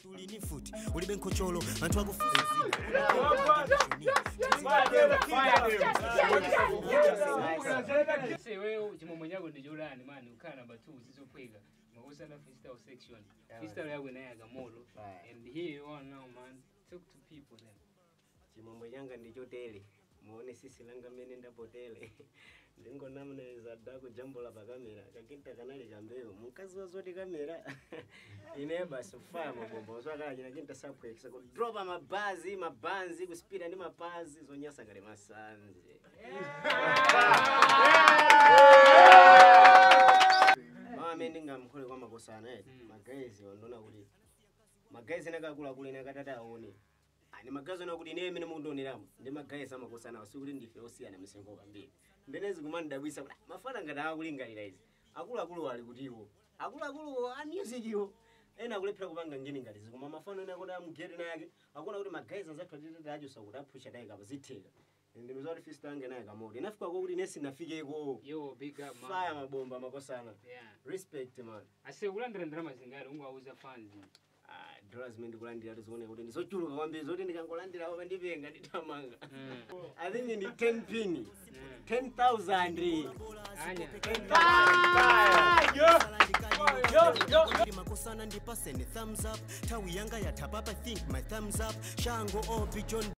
ngati uli ni futi ulibe nkhocholo anthu akufunsa Se wewe chimombo chako ndi chodani mani ukhala namba 2 sizophweka makusana freestyle section freestyle yako inayaga moto Right. and here you are now man talk to people then chimombo changa ndichotele muone sisi langa mmene ndapotele ndingonamneza dako jambo la pakamera kakita kanali kambeyo mkazi wazoti kamera ine basi kufaya mabombo swakala china chinta sapwekisa kudropa mabazi mabanzi kuspira ndi mapazi zonyasa kale masanje mame ndingamkhole kwa makosana eti magaezi wandona kuti magaezi nakakula ine akatata aone ani magazi ona kuti ine mene mundioneramu ndi magaezi amakosana wasi kuti ndife osiyana misengo kambiri mbenezi kumandidabwisa kuti "Ah, mafana ngati akulingalira izi akuluakulu ali kutiwo akuluakulu a music iwo ena akulephera kupanga ngini ngati izi koma mafano ena kuti amugere nayake akuona kuti magaezi anzathu atitete achosa kuti aphusha naye kapa zitheka ndimiza kuti fist ange naye kamoti inafika kuti ine sinafikeko yo big up man faya mabomba makosana yeah respect man ase kulandira ndalama zingati ungawuza fans Ah, dollars zimene ndikulandira tizione kuti ndizochuluka kwambiri zoti ndikangolandira apa ndipenga nditamanga i think ndi 10 pin 10000 anya makosana ndipasene thumbs up nthawi yanga yatha papa think my thumbs up shango obi john